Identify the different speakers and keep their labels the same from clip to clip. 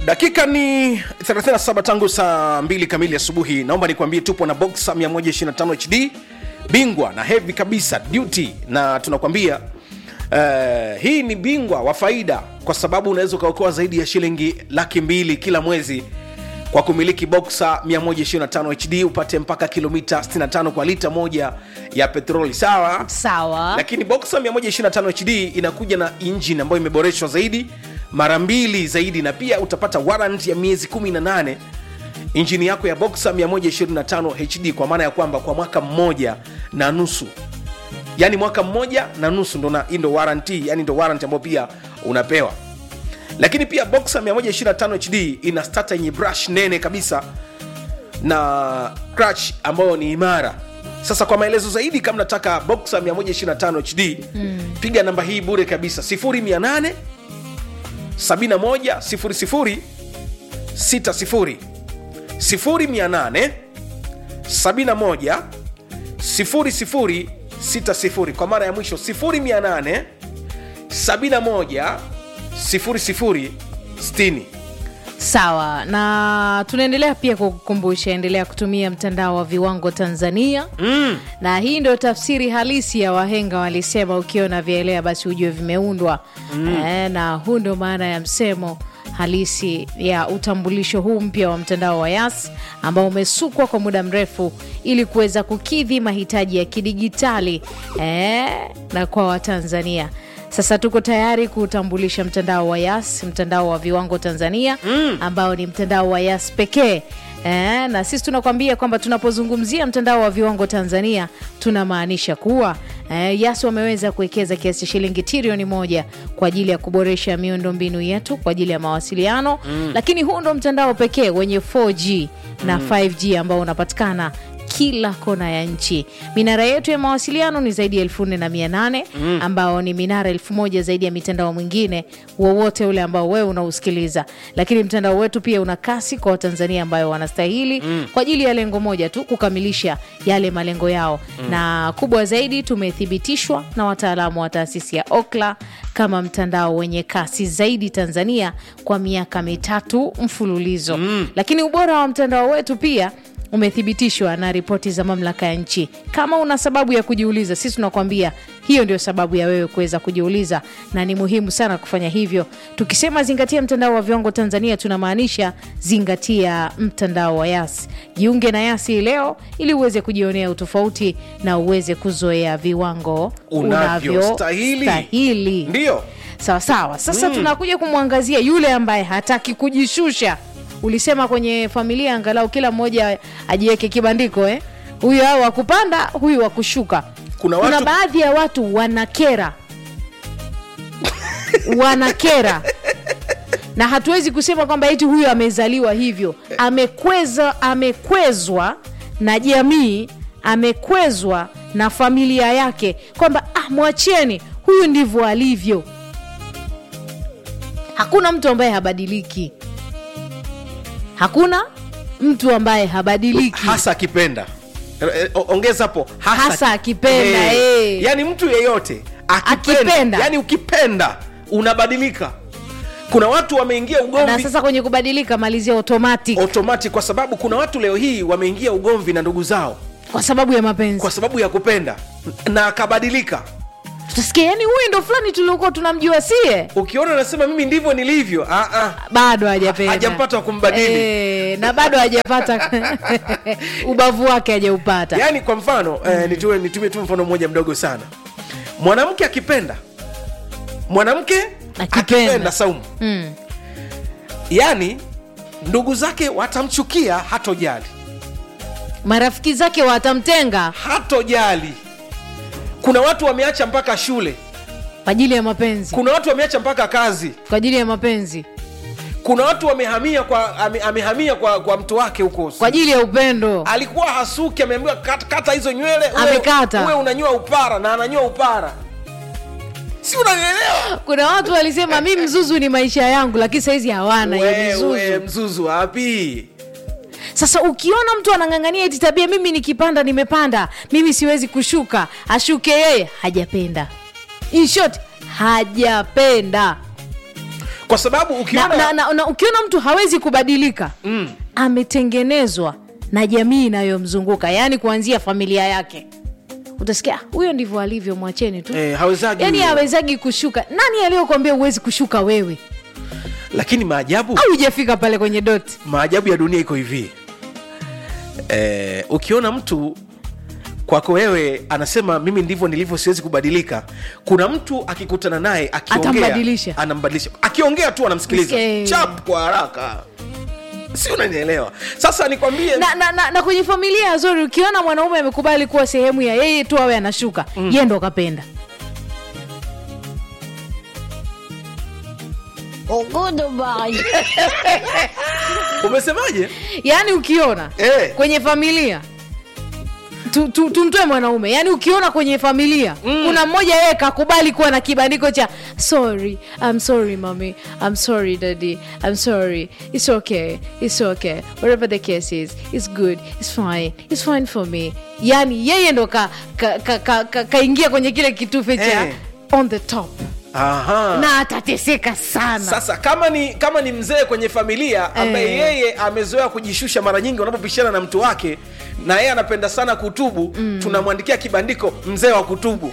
Speaker 1: dakika ni 37 tangu saa 2 kamili asubuhi naomba nikwambie tupo na boxa 125 hd bingwa na hevi kabisa duty na tunakwambia uh, hii ni bingwa wa faida kwa sababu unaweza ukaokoa zaidi ya shilingi laki mbili kila mwezi kwa kumiliki boxa 125 hd upate mpaka kilomita 65 kwa lita moja ya petroli sawa
Speaker 2: sawa
Speaker 1: lakini boxer 125 hd inakuja na injini ambayo imeboreshwa zaidi mara mbili zaidi na pia utapata warrant ya miezi 18 injini yako ya boxer 125 hd kwa maana ya kwamba kwa mwaka mmoja na nusu yaani mwaka mmoja na nusu ndo na- hii ndo warranty yani ndo warrant ambayo pia unapewa lakini pia boxer 125 hd ina starter yenye brush nene kabisa na crutch ambayo ni imara sasa kwa maelezo zaidi kama nataka boxer 125 hd mm. piga namba hii bure kabisa 0800 71 00 60 0800 71 00 60 kwa mara ya mwisho 0800 71 00 60
Speaker 2: sawa na tunaendelea pia kukukumbusha endelea kutumia mtandao wa viwango tanzania
Speaker 1: mm.
Speaker 2: na hii ndio tafsiri halisi ya wahenga walisema ukiona vyaelea basi ujue vimeundwa mm. e, na huu ndio maana ya msemo halisi ya utambulisho huu mpya wa mtandao wa yas ambao umesukwa kwa muda mrefu ili kuweza kukidhi mahitaji ya kidigitali e, na kwa watanzania sasa tuko tayari kuutambulisha mtandao wa yas mtandao wa viwango tanzania mm. ambao ni mtandao wa yas pekee Eh, na sisi tunakwambia kwamba tunapozungumzia mtandao wa viwango Tanzania tunamaanisha kuwa eh, YAS wameweza kuwekeza kiasi cha shilingi trilioni moja kwa ajili ya kuboresha miundo mbinu yetu kwa ajili ya mawasiliano mm. lakini huu ndo mtandao pekee wenye 4G na 5G ambao unapatikana kila kona ya nchi minara yetu ya mawasiliano ni zaidi ya elfu nne na mia nane mm. ambao ni minara elfu moja zaidi ya mitandao mwingine wowote ule ambao wewe unausikiliza lakini mtandao wetu pia una kasi kwa watanzania ambayo wanastahili mm. kwa ajili ya lengo moja tu kukamilisha yale malengo yao mm. na kubwa zaidi tumethibitishwa na wataalamu wa taasisi ya okla kama mtandao wenye kasi zaidi tanzania kwa miaka mitatu mfululizo mm. lakini ubora wa mtandao wetu pia umethibitishwa na ripoti za mamlaka ya nchi kama una sababu ya kujiuliza sisi tunakwambia hiyo ndio sababu ya wewe kuweza kujiuliza na ni muhimu sana kufanya hivyo tukisema zingatia mtandao wa viwango tanzania tunamaanisha zingatia mtandao wa yas jiunge na yasi leo ili uweze kujionea utofauti na uweze kuzoea viwango
Speaker 1: Unavyostahili.
Speaker 2: unavyostahili
Speaker 1: ndio
Speaker 2: sawa sawa sasa mm. tunakuja kumwangazia yule ambaye hataki kujishusha ulisema kwenye familia angalau kila mmoja ajiweke kibandiko eh? huyu au wakupanda huyu wa kushuka
Speaker 1: Kuna
Speaker 2: kuna
Speaker 1: watu-
Speaker 2: baadhi ya watu wanakera wanakera na hatuwezi kusema kwamba eti huyu amezaliwa hivyo amekweza amekwezwa na jamii amekwezwa na familia yake kwamba ah, mwacheni huyu ndivyo alivyo hakuna mtu ambaye habadiliki hakuna mtu ambaye habadiliki
Speaker 1: hasa akipenda Eh, eh, o- ongeza hapo
Speaker 2: Hasa akipenda, eh.
Speaker 1: yani mtu yeyote akipenda,
Speaker 2: Akipenda.
Speaker 1: yani ukipenda unabadilika kuna watu wameingia
Speaker 2: na
Speaker 1: ugomvi
Speaker 2: sasa kwenye kubadilika malizia automatic
Speaker 1: automatic kwa sababu kuna watu leo hii wameingia ugomvi na ndugu zao
Speaker 2: kwa sababu ya mapenzi
Speaker 1: kwa sababu ya kupenda na akabadilika
Speaker 2: tutasikia yani huyu ndo fulani tuliokuwa tunamjua sie
Speaker 1: ukiona unasema mimi ndivyo nilivyo ah, ah.
Speaker 2: bado hajapenda
Speaker 1: Hajampata wa kumbadili.
Speaker 2: Eh, na bado hajapata ubavu wake hajaupata
Speaker 1: yaani kwa mfano eh, nitumie nitumie tu mfano mmoja mdogo sana mwanamke akipenda mwanamke
Speaker 2: Akipenda.
Speaker 1: akipenda saumu
Speaker 2: mm.
Speaker 1: yaani ndugu zake watamchukia hatojali
Speaker 2: marafiki zake watamtenga
Speaker 1: hatojali kuna watu wameacha mpaka shule
Speaker 2: kwa ajili ya mapenzi
Speaker 1: kuna watu wameacha mpaka kazi
Speaker 2: kwa ajili ya mapenzi
Speaker 1: kuna watu wamehamia kwa ame, amehamia kwa, kwa mtu wake huko
Speaker 2: kwa ajili ya upendo
Speaker 1: alikuwa hasuki ameambiwa kata, kata hizo nywele uwe-
Speaker 2: Amekata.
Speaker 1: uwe unanyoa upara na ananyoa upara si unanielewa
Speaker 2: kuna watu walisema mi mzuzu ni maisha yangu lakini sahizi hawana hiyo
Speaker 1: wewe
Speaker 2: mizuzu
Speaker 1: mzuzu wapi
Speaker 2: sasa ukiona mtu anang'ang'ania eti tabia mimi nikipanda nimepanda mimi siwezi kushuka ashuke yeye hajapenda in short hajapenda
Speaker 1: kwa sababu
Speaker 2: na,
Speaker 1: ukiona
Speaker 2: na, na, na ukiona mtu hawezi kubadilika mm. ametengenezwa na jamii inayomzunguka yaani kuanzia familia yake utasikia "Ah, huyo ndivyo alivyo mwacheni tu
Speaker 1: eh, hawezagi
Speaker 2: yaani
Speaker 1: huyo.
Speaker 2: hawezagi kushuka nani aliyokwambia huwezi kushuka wewe
Speaker 1: lakini maajabu
Speaker 2: au hujafika pale kwenye doti
Speaker 1: maajabu ya dunia iko hivi eh, ukiona mtu kwako wewe anasema mimi ndivyo nilivyo siwezi kubadilika kuna mtu akikutana naye akiongea
Speaker 2: Atambadilisha.
Speaker 1: anambadilisha akiongea tu anamsikiliza
Speaker 2: Eh.
Speaker 1: chap kwa haraka si unanielewa sasa nikwambie
Speaker 2: na, na, na, na kwenye familia ya zori ukiona mwanaume amekubali kuwa sehemu ya yeye tu awe anashuka mm. ye ndo kapenda
Speaker 1: umesemaje
Speaker 2: yaani ukiona
Speaker 1: Eh.
Speaker 2: kwenye familia tu- tu- tumtoe mwanaume yaani ukiona kwenye familia mm. kuna mmoja yeye kakubali kuwa na kibandiko cha sorry I'm sorry mommy I'm sorry daddy I'm sorry it's okay it's okay whatever the case is it's good it's fine it's fine for me yaani yeye ndo kaingia ka, ka, ka, ka, kaingia kwenye kile kitufe cha
Speaker 1: Eh.
Speaker 2: on the top
Speaker 1: Aha.
Speaker 2: na atateseka sana
Speaker 1: sasa kama ni kama ni mzee kwenye familia ambaye
Speaker 2: Eh.
Speaker 1: yeye amezoea kujishusha mara nyingi wanapopishana na mtu wake na yeye anapenda sana kutubu mm. tunamwandikia kibandiko mzee wa kutubu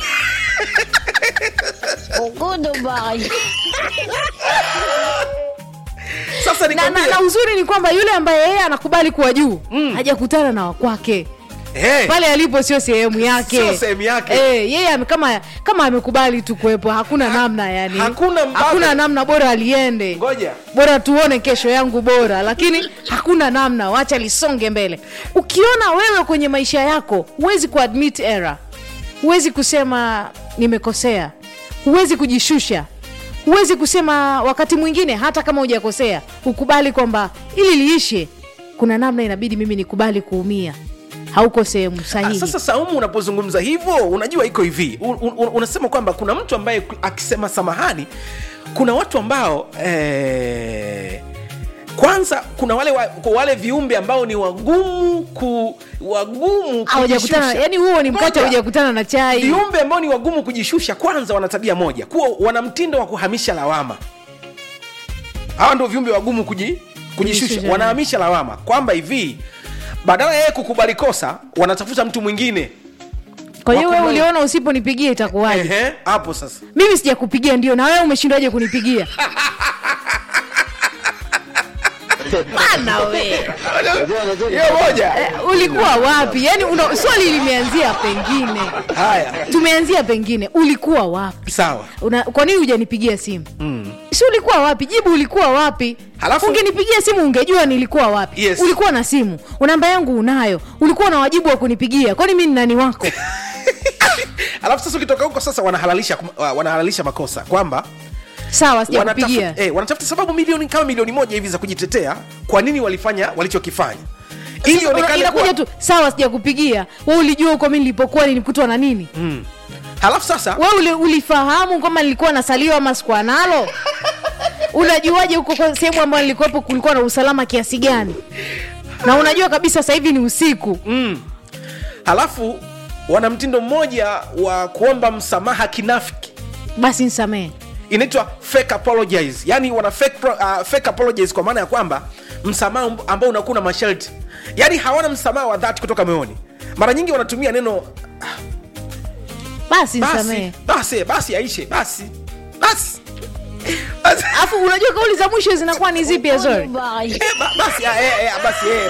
Speaker 1: sasa
Speaker 2: na, na,
Speaker 1: nikwambie
Speaker 2: na uzuri ni kwamba yule ambaye yeye anakubali kuwa juu mm. hajakutana na wakwake
Speaker 1: Eh,
Speaker 2: pale alipo sio sehemu yake
Speaker 1: Sio sehemu yake.
Speaker 2: Eh, yeye ame, kama kama amekubali tu kuwepo hakuna namna yani
Speaker 1: hakuna mbadala.
Speaker 2: hakuna namna bora aliende
Speaker 1: ngoja
Speaker 2: bora tuone kesho yangu bora lakini hakuna namna wacha lisonge mbele ukiona wewe kwenye maisha yako huwezi kuadmit error huwezi kusema nimekosea huwezi kujishusha huwezi kusema wakati mwingine hata kama hujakosea ukubali kwamba ili liishe kuna namna inabidi mimi nikubali kuumia hauko sehemu
Speaker 1: Ah,
Speaker 2: sahihi
Speaker 1: sasa saumu unapozungumza hivyo unajua iko hivi un, un, unasema kwamba kuna mtu ambaye akisema samahani kuna watu ambao eh, kwanza kuna wale, wa, kwa wale viumbe ambao ni wagumu ku wagumu
Speaker 2: hawajakutana
Speaker 1: kujishusha.
Speaker 2: yani huo ni mkate
Speaker 1: Ngoja.
Speaker 2: haujakutana na chai
Speaker 1: viumbe ambao ni wagumu kujishusha kwanza wana tabia moja kuwa wana mtindo wa kuhamisha lawama hawa ndio viumbe wagumu kuji, kujishusha
Speaker 2: Kujishusha.
Speaker 1: wanahamisha lawama kwamba hivi badala ya yeye kukubali kosa wanatafuta mtu mwingine
Speaker 2: kwa hiyo wewe
Speaker 1: wakubali.
Speaker 2: uliona usiponipigia itakuwaje
Speaker 1: Ehe, hapo sasa
Speaker 2: mimi sijakupigia ndio na wewe umeshindwaje kunipigia Bana we.
Speaker 1: hiyo moja
Speaker 2: Eh, ulikuwa wapi yaani una- swali limeanzia pengine
Speaker 1: haya
Speaker 2: tumeanzia pengine ulikuwa wapi
Speaker 1: sawa
Speaker 2: Una, kwa nini hujanipigia simu mm. si ulikuwa wapi jibu ulikuwa wapi
Speaker 1: Halafu-
Speaker 2: ungenipigia simu ungejua nilikuwa wapi
Speaker 1: Yes.
Speaker 2: ulikuwa na simu namba yangu unayo ulikuwa na wajibu wa kunipigia kwani mi ni nani wako
Speaker 1: alafu sasa ukitoka huko sasa wanahalalisha wanahalalisha makosa kwamba
Speaker 2: sawa sijakupigia
Speaker 1: wanatafuta eh, wanatafuta sababu milioni kama milioni moja hivi za kujitetea kwa nini walifanya walichokifanya ili
Speaker 2: Sasa,
Speaker 1: onekane
Speaker 2: inakuja
Speaker 1: kuwa
Speaker 2: tu sawa sijakupigia we ulijua huko mi nilipokuwa nilikutwa na nini
Speaker 1: halafu sasa
Speaker 2: we uli, ulifahamu kama nilikuwa nasaliwa ama sikuwa nalo unajuaje huko kwa sehemu ambayo nilikuwepo kulikuwa na usalama kiasi gani na unajua kabisa sasa hivi ni usiku
Speaker 1: halafu wana mtindo mmoja wa kuomba msamaha kinafiki
Speaker 2: basi nsamehe
Speaker 1: inaitwa fake apologize yani wana fake, pro, uh, fake apologize kwa maana ya kwamba msamaha amb- ambao unakuwa na masharti yani hawana msamaha wa dhati kutoka moyoni mara nyingi wanatumia neno
Speaker 2: basi
Speaker 1: basi
Speaker 2: nsamehe
Speaker 1: basi basi aishe basi basi Basi-
Speaker 2: alafu unajua kauli za mwisho zinakuwa ni zipi azori
Speaker 1: Eh, ba- basi ah, eh, eh, basi eh,